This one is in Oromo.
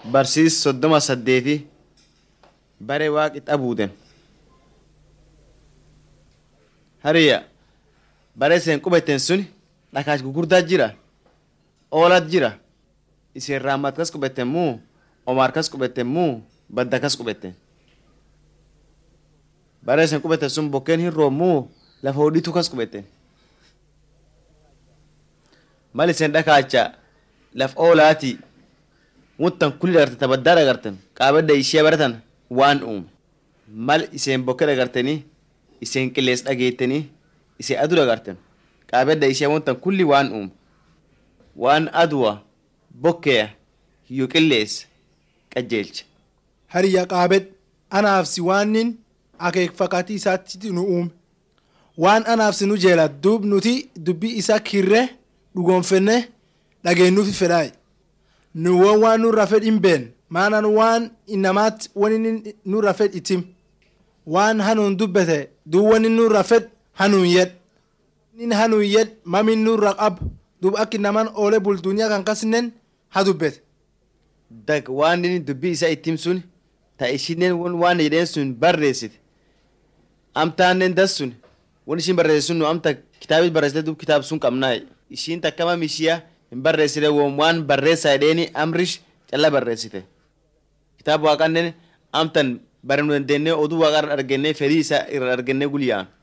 barsiis soddoma saddeeti bare waaqi xabuuten hariya bare iseen qubetten sun dhakaach gugurdaa jira oolat jira iseen raammat kas qubetten muu omaar kas qubetten muu badda kas qubetten bare iseen qubetten sun bokkeen hin roob muu lafa hodhitu kas qubetten mal iseen dhakaacha laf oolaati muttan kulli dhagartan tabaddaa dhagartan qaabedda ishee baratan waan uume mal iseen bokke dhagartanii iseen qillees dhageettanii iseen aduu dhagartan qaabedda ishee muttan kulli waan uume waan aduwa bokkeya hiyyoo qillees qajeelcha Hariyya qaabed anaaf si waannin akeekfakatii isaatti nu uume. Waan anaaf si nu jeela duub nuti dubbii isaa kirre dhugoonfenne dhageenyuufi fedhaayi. Nu waan waan nurra fedh hin been maanaan waan innamaatti wani inni nurra fedh itim. Waan hanuun dubbete duub wani nurra fedh hanuun yed. Inni hanuun yed mamin nurra qab duub akka namaan oolee bulduuniyaa kan kasinen ha dubbete. dag waan inni dubbii isaa ittim sun ta ishinen waan jedheen sun barreessite amtaannen das sun won ishin barreesse sun nu amta kitaabit barreessite dub kitaab sun qabnaa ishiin takkama mishiya hin barreessite won waan barreessaa jedheeni amrish calla barreessite kitaaba waaqannen amtan bare nu dandeennee oduu waaqaa irra argennee fedhii isaa irra argennee gulyaan